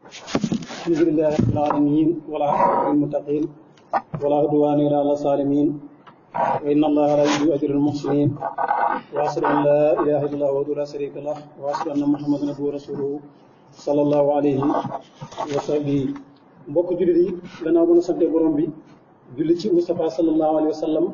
الحمد لله رب العالمين ولا عقبة للمتقين ولا عدوان إلا على الظالمين وإن الله لا يضيع أجر المحسنين وأشهد أن لا إله إلا الله وحده لا شريك له وأشهد أن محمدا عبده ورسوله صلى الله عليه وسلم mbokk jullit yi gannaaw ba na sante borom bi julli ci Moustapha sallallahu alayhi wa sallam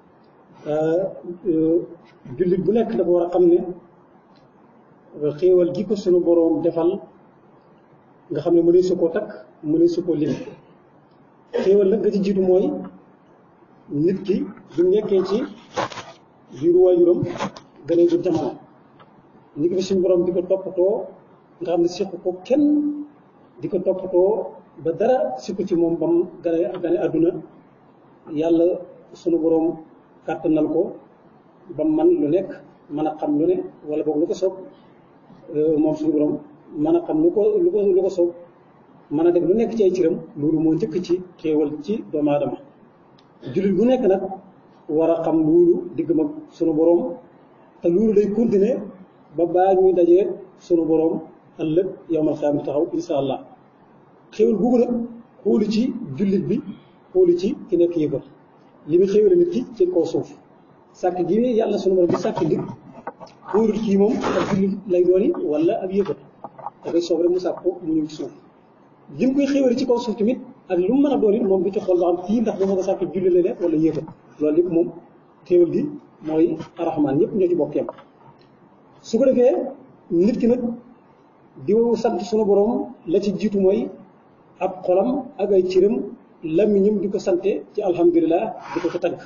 jullit bu nekk dafa war a xam ne xéewal gi ko sunu boroom defal nga xam ne mënuñ su koo takk mënuñ su koo lim xéewal nag nga ci jiitu mooy nit ki bu nekkee ci biiru waajuram gën a jur jamono nit ki fi suñu boroom di ko toppatoo nga xam ne siq ko kenn di ko toppatoo ba dara sikku ci moom bam gane gane àdduna yàlla sunu boroom kàttanal ko bam man lu nekk mën a xam lu ne wala boog lu ko soob moom suñu borom mën a xam lu ko lu ko lu ko soob mën a def lu nekk ci ay ciram loolu moo njëkk ci xéewal ci doomu aadama jullit bu nekk nag war a xam loolu digg mag sunu borom te loolu day continuer ba baa ñuy dajee sunu borom ëllëg yowmal xiyaama taxaw insha allah xéewal googu nag xoolu ci jullit bi xoolu ci ki nekk yëfar li muy xéewale nit ki ci kaw suuf sàkk gi yàlla sunu borom bi sàkk nit xoolul kii moom ak jullit lay dooni wala ak yëfar dafay soob rek mu sàkk ko mu ñëw ci suuf li mu koy xéewale ci kaw suuf tamit ak lu mu mën a doon it moom du ci xool ba xam kii ndax dama ko sàkk jullit la nekk wala yëfar loolu lépp moom xéewal gi mooy arahmaan ñëpp ñoo ci bokk yam su ko defee nit ki nag di sant sunu borom la ci jiitu mooy ab xolam ak ay ciram làmmiñam di ko sante ci alhamdulilah di ko ko tagg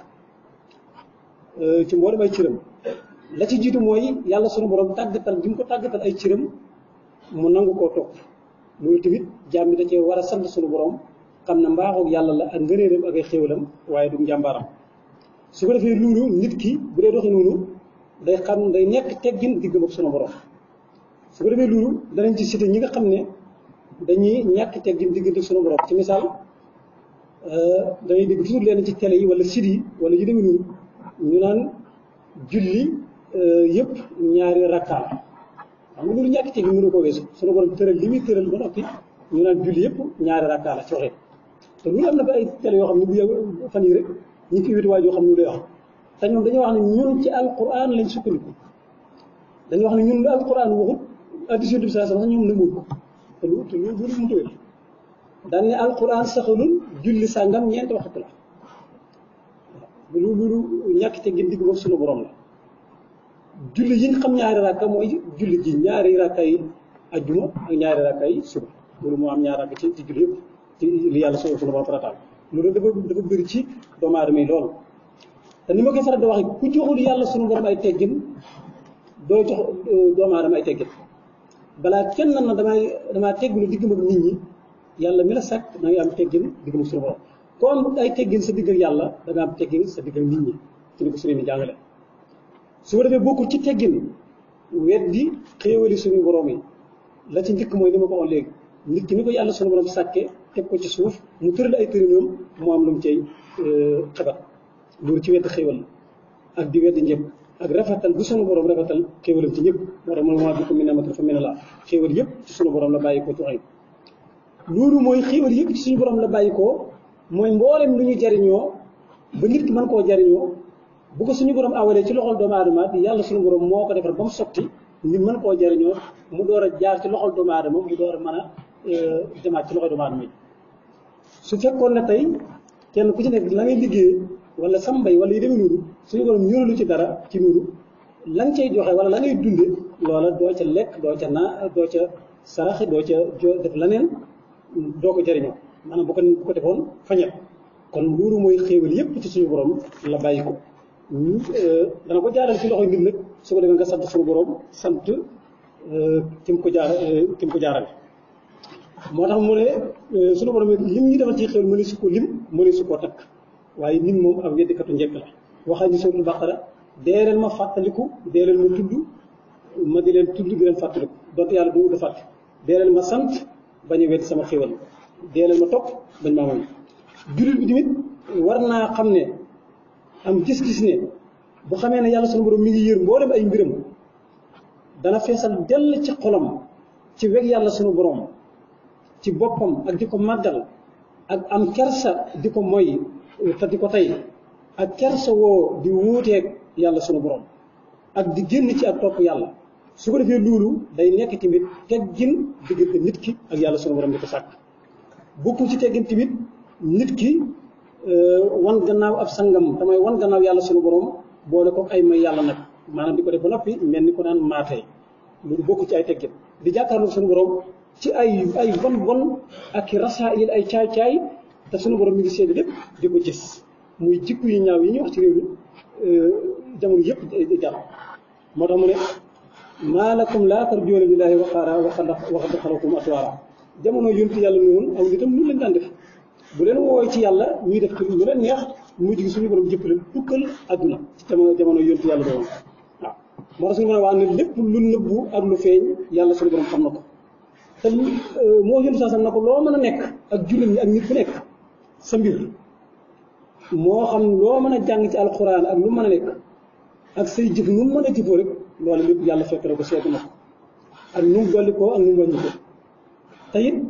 ci mboolem ay ciram la ci jiitu mooy yàlla sunu borom tàggatal gi mu ko tàggatal ay ciram mu nangu koo topp loolu tamit jaam bi da cee war a sant sunu borom xam na mbaaxoog yàlla la ak ngëneelam ak ay xéwalam waaye du njàmbaaram su ko defee loolu nit ki bu dee doxee noonu day xam day nekk teggin diggam ak sunu borom su ko defee loolu danañ ci cité ñi nga xam ne dañuy ñàkk teggin diggante sunu borom ci misaal dañuy dégg toujours leen ci télé yi wala site yi wala yu demee noonu ñu naan julli yëpp ñaari rakkaa la xam nga loolu ñàkk teggin mënu ko weesu sunu borom tëral li muy tëral ba noppi ñu naan julli yëpp ñaari rakkaa la ci waxee te loolu am na ba ay télé yoo xam ne bu yàgg fan yi rek ñu fi wéti waay yoo xam ne lu lay wax te ñoom dañoo wax ne ñun ci alquran lañ sukkandiku dañoo wax ne ñun lu alquran waxut addition bi saa sax ñoom nanguwul ko te lu te loolu loolu mënut a wér daan ne alquran saxalul julli sàngam ñeenti waxtu la waaw loolu ñàkk te gën digg moom sunu borom la julli yi nga xam ñaari rakka mooy julli ji ñaari rakka yi ajjuma ak ñaari rakka yi suba loolu moo am ñaari rakka ci ci julli yëpp ci li yàlla sunu sunu borom farataal loolu dafa dafa bëri ci doomu aadama yi lool te ni ma koy faral di waxee ku joxul yàlla sunu borom ay teggin doo jox doomu aadama ay teggin balaa kenn na damay damaa tegginu diggam ak nit ñi yàlla mi la sàkk da ngay am teggin diggam ak suñu borom ko am ay teggin sa digg ak yàlla da nga am teggin sa digg ak nit ñi ci ni ko suñu mi jàngale su ko defee bokkul ci teggin weddi xéewali suñu borom yi la ci njëkk mooy ni ma ko wax léegi nit ki ni ko yàlla suñu borom sàkkee teg ko ci suuf mu tëral ay tërinoom mu am lu mu cay xebat loolu ci wedd xéewal la ak di weddi njëkk ak rafetal bu sunu borom rafetal xéewalam ci ñëpp moo tax mooy bi ko mi namatal fa mene la xéewal yëpp ci sunu borom la bàyyi ko ci loolu mooy xéewal yëpp ci suñu borom la bàyyi ko mooy mboolem lu ñu jariñoo ba nit ki mën koo jariñoo bu ko suñu borom awalee ci loxol doomu aadama bi yàlla suñu borom moo ko defar ba mu sotti nit mën koo jariñoo mu door a jaar ci loxol doomu aadama mu door a mën a demaat ci loxol doomu aadama yi su fekkoon ne tey kenn ku ci nekk la ngay liggéey wala sa mbay wala yu demee noonu suñu borom ñëralu ci dara ci noonu la nga cay joxe wala la ngay dunde loola doo ca lekk doo ca naa doo ca saraxe doo ca jo def leneen doo ko jëriñoo maanaam bu ko bu ko defoon fañet kon loolu mooy xéewal yépp ci suñu borom la bàyyi ko dana ko jaaral ci loxoy nit nag su ko defee nga sant suñu borom sant ki mu ko jaar ki mu ko jaarale moo tax mu ne suñu borom lim ñu defal ci xéewal mëne su ko lim mëne su koo takk waaye nit moom ak weddikatu njëkk la waxaa ñu suratul baqara dee leen ma fàttaliku dee leen ma tudd ma di leen tudd di leen fàttaliku donte yàlla du da fàtte dee leen ma sant bañ a wedd sama xéwal dee leen ma topp bañ maa moy jullit bi tamit war naa xam ne am gis-gis ne bu xamee ne yàlla sunu borom mi ngi yër mboolem ay mbiram dana feesal dell ci xolam ci weg yàlla sunu borom ci boppam ak di ko màggal ak am kersa di ko moy te di ko tey ak kersa woo di wuuteeg yàlla sunu borom ak di génn ci ak topp yàlla su ko defee loolu day nekk tamit teggin diggante nit ki ak yàlla sunu borom di ko sàkk bokkul ci teggin tamit nit ki wan gannaaw ab sangam damay wan gannaaw yàlla sunu borom boole ko ay may yàlla nag maanaam di ko def ba noppi mel ni ko naan maatee loolu bokku ci ay teggin di jàkkaarloo sunu borom ci ay ay bon bon ak rasaayil ay caay-caay te sunu borom mi ngi seede lépp di ko gis muy jikko yu ñaaw yi ñuy wax ci réew mi jamono yëpp di jàll moo tax mu ne maa lakum laa tarjuuna lillaahi waqaara wa qad xalaqakum atwaara jamono yontu yàlla noonu aw nitam lu leen daan def bu leen woowee ci yàlla ñuy def ci lu leen neex mujj gi suñu borom jëpp leen tukkal àdduna ci jamono jamono yontu yàlla doon waaw moo tax suñu borom wax ne lépp lu nëbbu ak lu feeñ yàlla suñu borom xam na ko te moo yontu saa sam na ko loo mën a nekk ak jullit ñi ak nit ku nekk sa mbir moo xam loo mën a jàng ci alxuraan ak lu mën a nekk ak say jëf nu mu mën a jëfoo rek loolu lépp yàlla fekk na ko seetu na ko ak nu mu dolli koo ak nu mu wàññi ko te it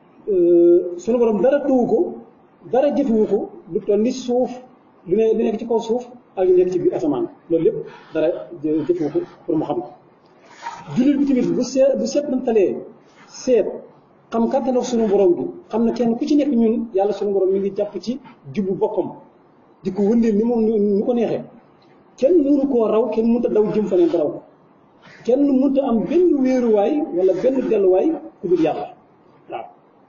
sunu borom dara tëwu ko dara jëfewu ko lu toll ni suuf lu ne lu nekk ci kaw suuf ak lu nekk ci biir asamaan loolu lépp dara jëfewu ko pour mu xam ko jullit bi tamit bu seet bu seet nantalee seet xam kàttan ak sunu borom bi xam ne kenn ku ci nekk ñun yàlla sunu borom mi ngi jàpp ci jubbu boppam di ko wëndeel ni moom ni ko neexee kenn mënu koo raw kenn mënut a daw jëm fa neen ba raw kenn mënut a am benn wéeruwaay wala benn delluwaay ku dul yàlla waaw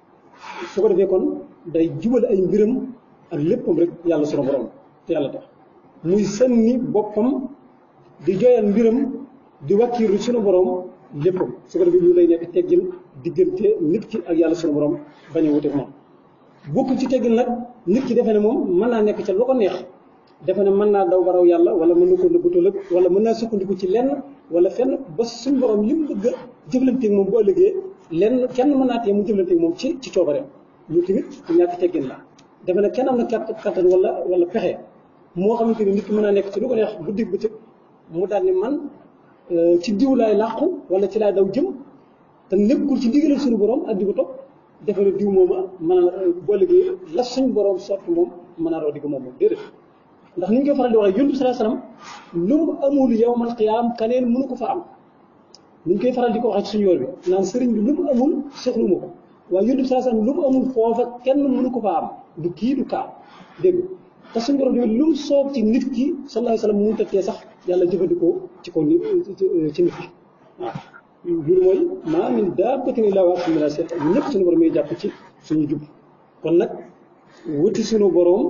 su ko defee kon day jubal ay mbiram ak léppam rek yàlla sunu borom te yàlla tax muy sànni boppam di joyal mbiram di wàkkiiru sunu borom léppam su ko defee lu lay nekk teggin diggante nit ki ak yàlla sunu borom bañ a wuteeg moom bokk ci teggin nag nit ki defe ne moom mën naa nekk ca lu ko neex defe ne mën naa daw baraw yàlla wala mën na ko nëbbatal ak wala mën naa sukkandiku ci lenn wala fenn ba suñu borom li mu bëgg a jëflanteeg moom bu ëllëgee lenn kenn mën naa tee mu jëflanteeg moom ci ci coobareem lu tamit ñàkk teggin la defe ne kenn am na kat kattan wala wala pexe moo xamante ni nit ki mën naa nekk ci lu ko neex guddi bëccëg mu daal ni man ci diw laay làqu wala ci laay daw jëm te nekkul ci ndigalal suñu borom ak di ko topp defe ne diw mooma mën a boo liggéey la suñ borom sotti moom mën a raw digg moom moom déedéet ndax ni ñu koy faral di waxee yonent bi sallallahu alayhi wasallam lu mu amul yawmal qiyaam kaneen mënu ko fa am ni ñu koy faral di ko waxee ci suñu yoon bi naan sëriñ bi lu mu amul soxlu ma ko waaye yonent bi sallallahu alayhi wasallam lu mu amul foofa kenn mënu ko fa am du kii du kaa dégg te suñu borom tamit lu mu soob ci nit ki sallallahu alayhi wasallam mënut a tee sax yàlla jëfandikoo ci kaw ni ci nit ki waaw loolu mooy maa min daabbatin illaa wa aaxizuhaa bi naasiyaatihaa ñëpp suñu borom yi jàpp ci suñu jub kon nag wuti suñu borom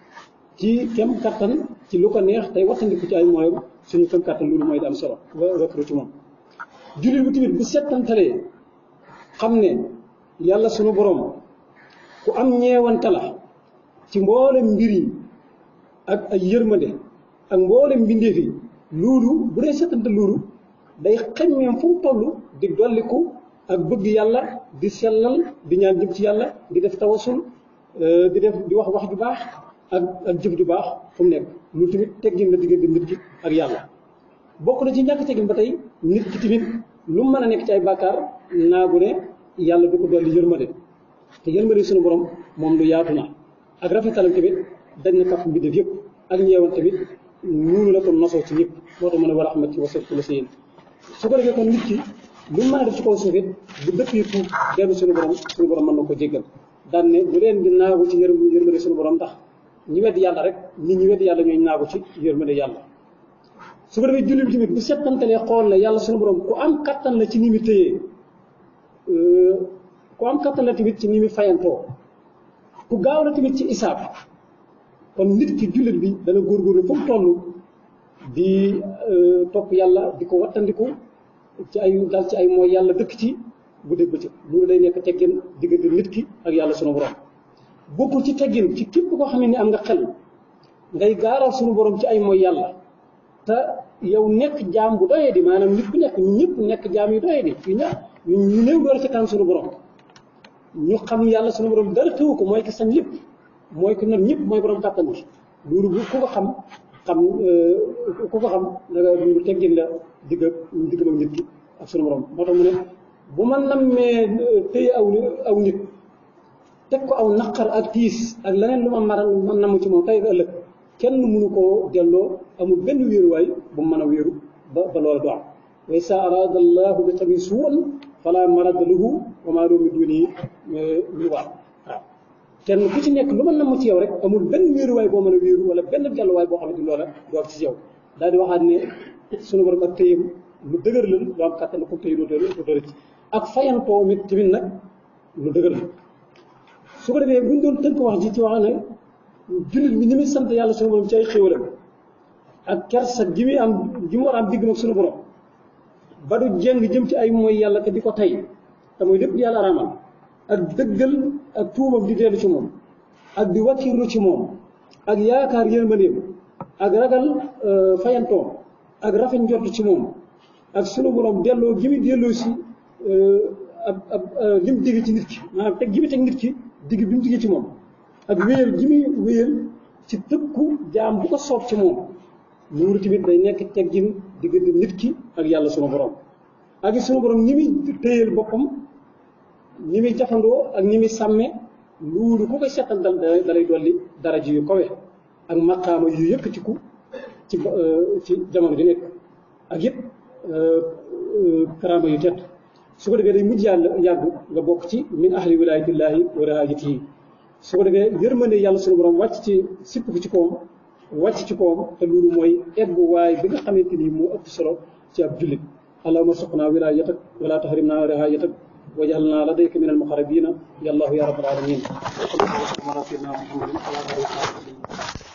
ci kem kattan ci lu ko neex tey wattandiku ci ay mooyam suñu kem kattan loolu mooy di am solo wa wakkilu ci moom jullit bi tamit bu settantalee xam ne yàlla suñu borom ku am ñeewante la ci mboolem mbir yi ak ay yërmande ak mboolem mbindeef yi loolu bu dee settante loolu day xañmeem fu mu toll di dolliku ak bëgg yàlla di sellal di ñaan jëm ci yàlla di def tawasul di def di wax wax ju baax ak ak jëf ju baax fu mu nekk loolu tamit teggin la diggante nit ki ak yàlla bokk na ci ñàkk teggin ba tey nit ki tamit lu mu mën a nekk ci ay bàkkaar naagu ne yàlla du ko dolli yërmande te yërmande suñu borom moom lu yaatu na ak rafetalam tamit dañ na kàpp mbindeef yëpp ak ñeewan tamit ñuunu la ko nosoo ci ñëpp moo tax mën a war a xamat ci wasat la sa yéen su ko defee kon nit ki lu mu mën a def ci kaw suuf it bu dëppee tuub dellu suñu borom suñu borom mën na ko jéggal daan ne bu leen di naagu ci yërm yërmande suñu borom ndax ñi weddi yàlla rek nit ñi weddi yàlla ñooy naagu ci yërmande yàlla su ko defee jullit bi tamit bu settantalee xool la yàlla suñu borom ku am kattan la ci ni mu téyee ku am kattan la tamit ci ni mu fayantoo ku gaaw la tamit ci isaab kon nit ki jullit bi dana góorgóorlu fu mu toll di topp yàlla di ko wattandiku ci ay dal ci ay mooy yàlla dëkk ci bu dégg bëccëg loolu day nekk teggin diggante nit ki ak yàlla sunu borom bokkul ci teggin ci képp koo xam ne ni am nga xel ngay gaaral sunu borom ci ay mooy yàlla te yow nekk jaam bu doyee di maanaam nit ku nekk ñëpp nekk jaam yu doyee di yu ña ñu néew doole ci kan sunu borom ñu xam yàlla sunu borom dara tëwu ko mooy ki sañ lépp mooy ki not ñëpp mooy borom kàttan gi loolu bu ku ko xam xam ku ko xam da nga loolu teggin la digg digg ak nit ki ak sunu borom moo tax mu ne bu ma nammee téye aw aw nit teg ko aw naqar ak tiis ak leneen lu ma mara ma namm ci moom tey ak ëllëg kenn mënu koo delloo amul benn wéeruwaay bu mu mën a wéeru ba ba loola du am wa isa arada allahu bi qawmin suu'an fala marada lahu wa ma lahu min dunihi min waal waaw kenn ku ci nekk lu ma namm ci yow rek amul benn wéeruwaay boo mën a wéeru wala benn delluwaay boo xamante ni loola du am ci yow daal di waxaat ne sunu borom ak tëyam lu dëgër la lu am kàttan ko tëy doo doo ci ak fayantoo mit tamit nag lu dëgër la su ko defee bu ñu doon tënk wax ji ci wax ne jullit bi ni muy sant yàlla sunu borom ci ay xéwalam ak kersa gi muy am gi mu war a am digg ak sunu borom ba du jeng jëm ci ay mooy yàlla te di ko tey te mooy lépp yàlla araamal ak dëggal ak tuubam di dellu ci moom ak di wàkkirlu ci moom ak yaakaar yërmandeem ak ragal fayantoom ak rafet njort ci moom ak sunu borom delloo gi muy delloo si ab ab li mu digg ci nit ki maanaam teg gi muy teg nit ki digg bi mu digg ci moom ak wéyal gi muy wéyal ci tëkku jaam bu ko soob ci moom loolu tamit day nekk teggin diggante nit ki ak yàlla sunu borom ak sunu borom ni muy téyeel boppam ni muy jafandoo ak ni muy sàmme loolu ku koy seetal dal dalay dolli daraja yu kawe ak maqaama yu yëkkatiku ci ci jamono di nekk ak yëpp karaama yu tedd su ko defee day mujj yàlla yàgg nga bokk ci min ahli wilayatillahi wa rahajatihi su ko defee yërmande yàlla sunu borom wàcc ci sipp ko ci kawam wàcc ci kawam te loolu mooy eggu waay bi nga xamante ni moo ëpp solo ci ab jullit allahumma suqna wilayatak wala tahrimna rahayatak wajalna ladayka min almuqarrabina ya allahu ya rabbal alamin